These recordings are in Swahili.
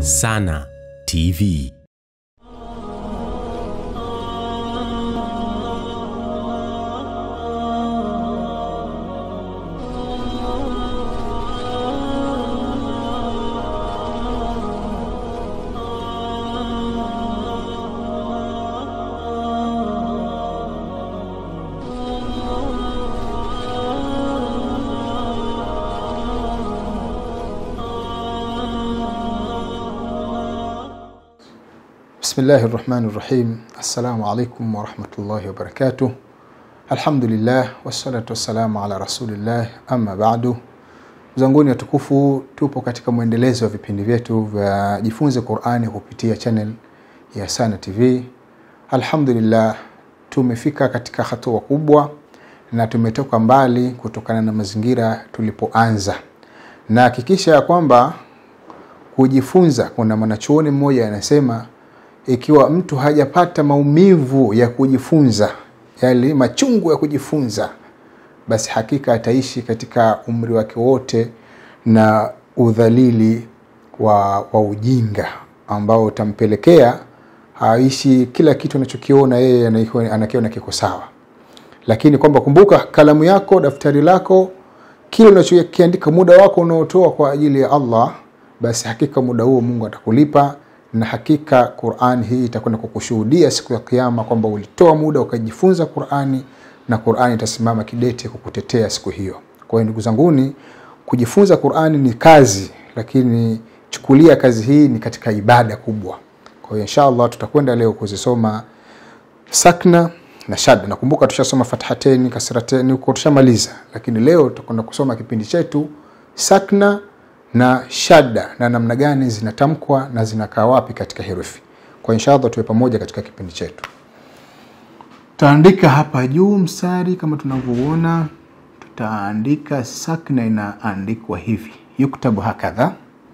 Sana TV. Bismillahi rahmani rahim. Assalamu alaikum warahmatullahi wabarakatuh. Alhamdulillah wassalatu wassalamu ala rasulillah, amma ba'du. Zanguni watukufu, tupo katika mwendelezo wa vipindi vyetu vya jifunze Qurani kupitia channel ya Sana TV. Alhamdulillah, tumefika katika hatua kubwa na tumetoka mbali kutokana na mazingira tulipoanza, na hakikisha ya kwamba kujifunza, kuna mwanachuoni mmoja anasema ikiwa mtu hajapata maumivu ya kujifunza, yale machungu ya kujifunza, basi hakika ataishi katika umri wake wote na udhalili wa, wa ujinga ambao utampelekea aishi kila kitu anachokiona yeye anakiona kiko sawa. Lakini kwamba kumbuka, kalamu yako, daftari lako, kile unachokiandika, muda wako unaotoa kwa ajili ya Allah, basi hakika muda huo Mungu atakulipa na hakika Qur'an hii itakwenda kukushuhudia siku ya Kiyama kwamba ulitoa muda ukajifunza Qur'ani na Qur'ani itasimama kidete kukutetea siku hiyo. Kwa hiyo ndugu zanguni, kujifunza Qur'ani ni kazi, lakini chukulia kazi hii ni katika ibada kubwa. Kwa hiyo inshallah tutakwenda leo kuzisoma sakna na shadda. Nakumbuka tushasoma fathateni, kasrateni huko tushamaliza, lakini leo tutakwenda kusoma kipindi chetu sakna na shadda na namna gani zinatamkwa na zinakaa wapi katika herufi. Kwa inshallah tuwe pamoja katika kipindi chetu. Tutaandika hapa juu mstari kama tunavyoona, tutaandika sakna inaandikwa hivi, yuktabu hakadha,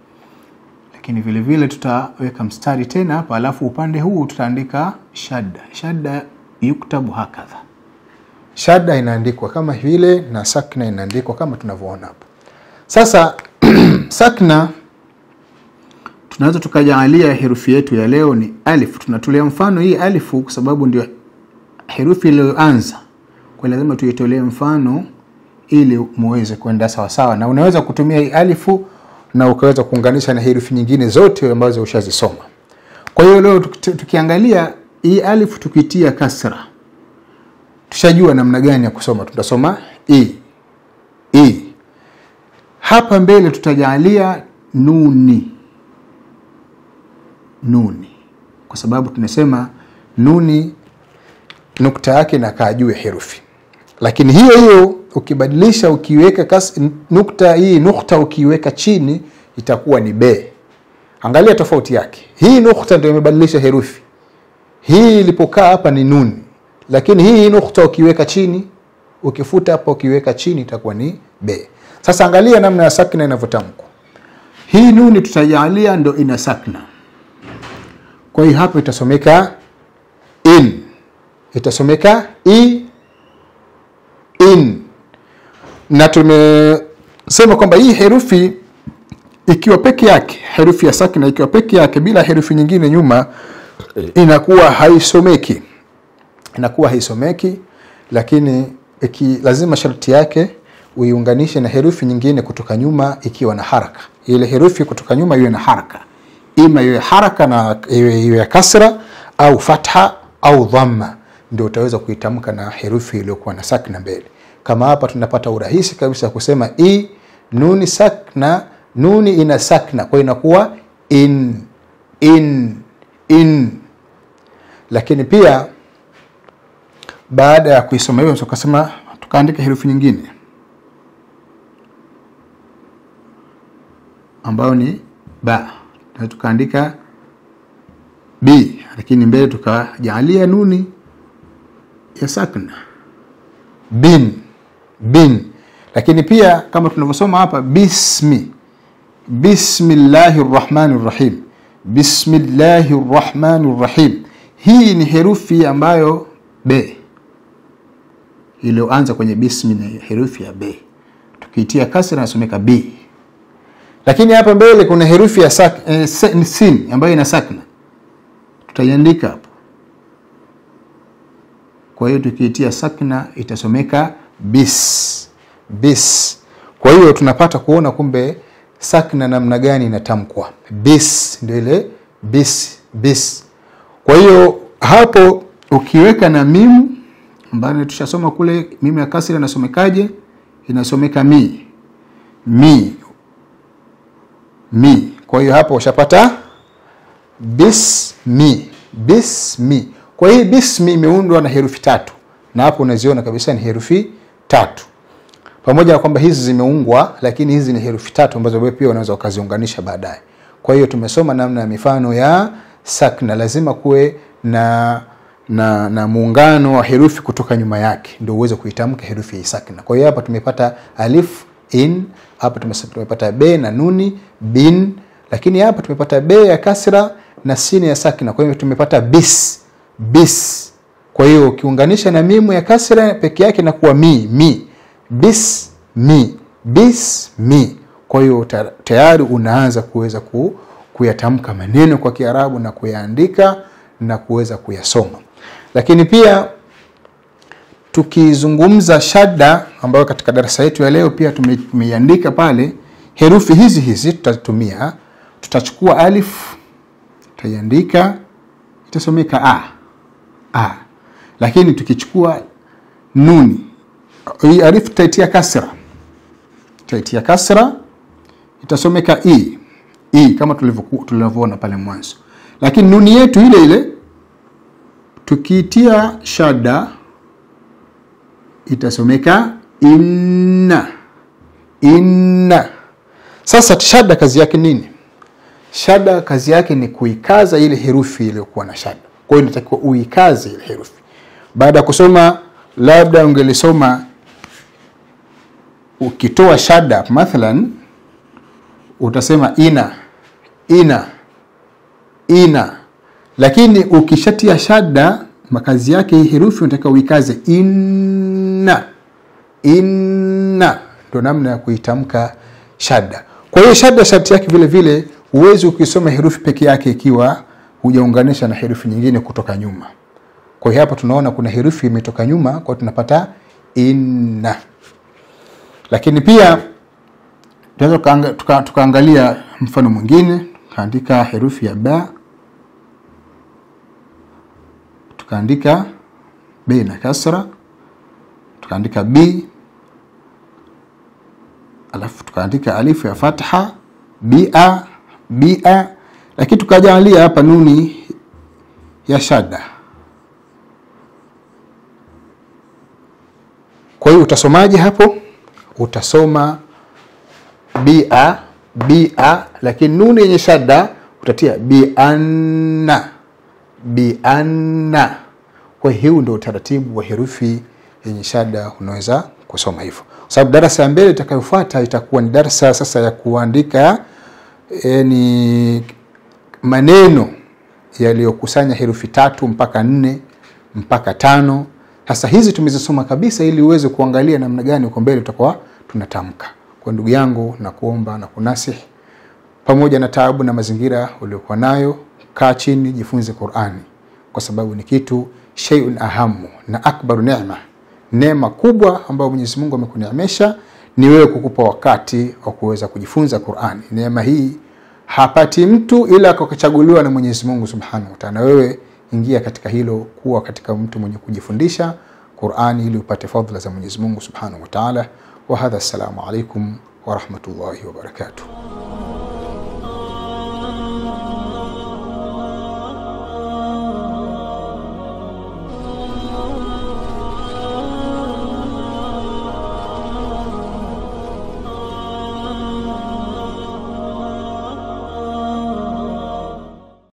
lakini vile vile tutaweka mstari tena hapa, alafu upande huu tutaandika shadda. Shadda yuktabu hakadha, shadda inaandikwa kama vile na sakna inaandikwa kama tunavyoona hapa. Sasa sakna tunaweza tukajaalia herufi yetu ya leo ni alif. Tunatolea mfano hii alifu kwa sababu ndio herufi iliyoanza, kwa lazima tuitolee mfano ili muweze kwenda sawasawa, na unaweza kutumia hii alifu na ukaweza kuunganisha na herufi nyingine zote ambazo ushazisoma. Kwa hiyo leo tukiangalia hii alifu tukitia kasra, tushajua namna gani ya kusoma. Tutasoma i i hapa mbele tutajalia nuni nuni, kwa sababu tunasema nuni nukta yake inakaa juu ya herufi, lakini hiyo hiyo ukibadilisha ukiweka kas, nukta hii nukta ukiweka chini itakuwa ni be. Angalia tofauti yake, hii nukta ndio imebadilisha herufi. Hii ilipokaa hapa ni nuni, lakini hii nukta ukiweka chini, ukifuta hapa ukiweka chini itakuwa ni be. Sasa angalia namna ya sakna inavyotamkwa. Hii nuni tutajalia ndo ina sakna, kwa hiyo hapo itasomeka in, itasomeka i in, na tumesema kwamba hii herufi ikiwa peke yake, herufi ya sakna ikiwa peke yake bila herufi nyingine nyuma, inakuwa haisomeki, inakuwa haisomeki, lakini iki, lazima sharti yake uiunganishe na herufi nyingine kutoka nyuma ikiwa na haraka. Ile herufi kutoka nyuma iwe na haraka, ima iwe haraka na iwe ya kasra au fatha au dhamma, ndio utaweza kuitamka na herufi iliyokuwa na sakna mbele. Kama hapa tunapata urahisi kabisa kusema i nuni sakna, nuni ina sakna, kwa inakuwa in in in. Lakini pia baada ya kuisoma hiyo tukasema tukaandika herufi nyingine ambayo ni ba na tukaandika b, lakini mbele tukajaalia nuni ya sakna bin bin. Lakini pia kama tunavyosoma hapa bismi, bismillahi rrahmani rrahim, bismillahi rrahmani rrahim. Hii ni herufi ambayo be iliyoanza kwenye bismi na herufi ya be, tukiitia kasra nasomeka b lakini hapa mbele kuna herufi ya sak, eh, se- sin ambayo ina sakna tutaiandika hapo kwa hiyo tukiitia sakna itasomeka bis bis kwa hiyo tunapata kuona kumbe sakna namna gani inatamkwa bis ndio ile bis bis kwa hiyo hapo ukiweka na mimu ambayo tushasoma kule mimu ya kasri inasomekaje inasomeka mi mi mi kwa hiyo hapo ushapata bismi bismi kwa hii bismi imeundwa na herufi tatu na hapo unaziona kabisa ni herufi tatu pamoja na kwamba hizi zimeungwa lakini hizi ni herufi tatu ambazo wewe pia unaweza ukaziunganisha baadaye kwa hiyo tumesoma namna ya mifano ya sakna lazima kuwe na na na muungano wa herufi kutoka nyuma yake ndio uweze kuitamka herufi ya sakna kwa hiyo hapa tumepata alif in hapa tumesa- tumepata be na nuni bin lakini hapa tumepata be ya kasra na sini ya sakna kwa hiyo tumepata bis bis kwa hiyo ukiunganisha na mimu ya kasra peke yake inakuwa mi mi bis mi bis mi kwa hiyo ta- tayari unaanza kuweza ku, kuyatamka maneno kwa kiarabu na kuyaandika na kuweza kuyasoma lakini pia tukizungumza shadda ambayo katika darasa yetu ya leo pia tume- tumeiandika pale herufi hizi hizi tutatumia tutachukua alif tutaiandika itasomeka a a lakini tukichukua nuni hii alif tutaitia kasra tutaitia kasra itasomeka i i kama tulivyoku- tulivyoona pale mwanzo lakini nuni yetu ile ile tukiitia shada itasomeka inna inna sasa shada kazi yake nini shada kazi yake ni kuikaza ile herufi iliyokuwa na shada kwa hiyo inatakiwa uikaze ile herufi baada ya kusoma labda ungelisoma ukitoa shada mathalan utasema ina ina ina lakini ukishatia shada makazi yake hii herufi unataka uikaze inna inna ndo namna ya kuitamka shada kwa hiyo shada sharti yake vile vile huwezi ukisoma herufi peke yake ikiwa hujaunganisha na herufi nyingine kutoka nyuma kwa hiyo hapa tunaona kuna herufi imetoka nyuma kwa hiyo tunapata inna lakini pia tunaweza tukaanga- tuka- tukaangalia mfano mwingine tukaandika herufi ya ba tukaandika b na kasra tukaandika b alafu tukaandika alifu ya fatha bia bia lakini tukajalia hapa nuni ya shada kwa hiyo utasomaje hapo utasoma bia bia lakini nuni yenye shada utatia bianna bianna kwa hiyo huu ndio utaratibu wa herufi yenye shada unaweza kusoma hivyo kwa sababu darasa ya mbele itakayofuata itakuwa ni darasa sasa ya kuandika e, ni maneno yaliyokusanya herufi tatu mpaka nne mpaka tano sasa hizi tumezisoma kabisa ili uweze kuangalia namna gani uko mbele tutakuwa tunatamka kwa ndugu yangu na kuomba na kunasihi pamoja na taabu na mazingira uliokuwa nayo kaa chini jifunze qurani kwa sababu ni kitu sheiun ahamu na akbaru nema neema kubwa ambayo mwenyezi mungu amekuneemesha ni wewe kukupa wakati wa kuweza kujifunza qurani neema hii hapati mtu ila akachaguliwa na mwenyezi mungu subhanahu wataala na wewe ingia katika hilo kuwa katika mtu mwenye kujifundisha qurani ili upate fadhla za mwenyezi mungu subhanahu wataala wahadha assalamu alaikum warahmatullahi wabarakatuh